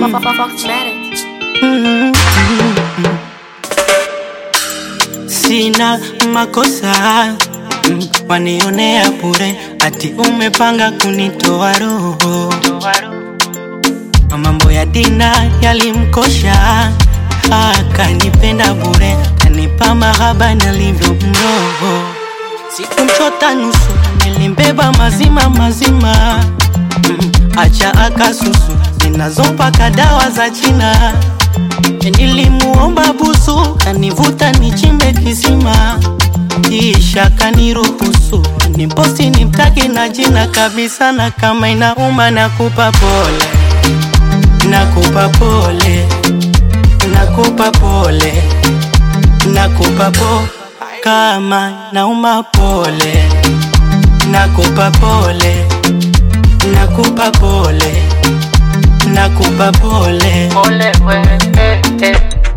Sina makosa mm, wanionea bure, ati umepanga kunitoa roho. Mambo ya dina yalimkosha, akanipenda bure, kanipa mahaba nalivyo mroho. Sikumchota nusu, nilimbeba mazima mazima, mm, acha akasusu, ninazopaka dawa za China. Nilimuomba busu, kanivuta nichimbe kisima, kisha kaniruhusu niposti nimtaki na jina kabisa, na kama inauma nakupa pole, nakupa pole, nakupa pole, nakupa po kama nauma pole, nakupa pole, nakupa pole, nakupa pole. Ole we, eh, eh.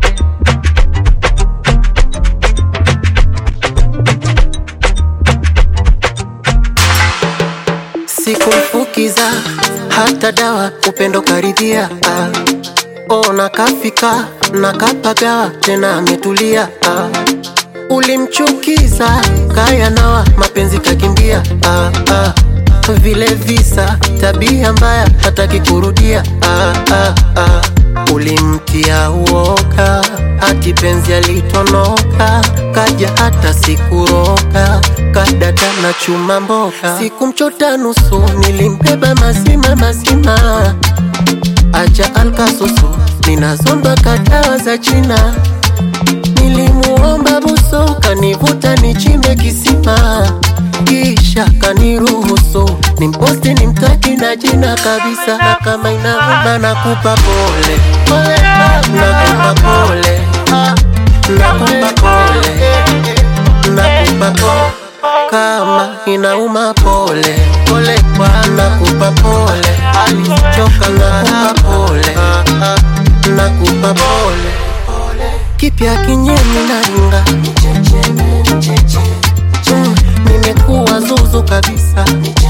Sikumfukiza hata dawa, upendo karidhia. Ah. Oh, nakafika nakapagawa, tena ametulia. Ah. Ulimchukiza kaya nawa, mapenzi kakimbia. Ah, ah. Vile visa, tabia mbaya, hataki kurudia. Ah, ah, ah. Ulimtia uoga, hati penzi alitonoka, kaja hata sikuroka, kadada na chuma mboka. Sikumchota nusu, nilimbeba mazima mazima, acha alkasusu, ninazomba kadawa za China. Nilimuomba buso, kanivuta nichimbe kisima, kisha kaniruhusu nimposti nimtaki na jina kabisa, na kama inauma nakupa pole, pole, nakupa pole, nakupa pole, nakupa pole, kama inauma pole, pole, nakupa pole, alichoka nakupa pole, nakupa pole kipya kinyemi naringa Mm, nimekuwa zuzu kabisa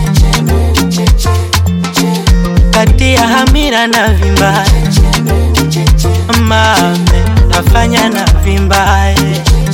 kati ya hamira na vimbaye mame nafanya na vimbaye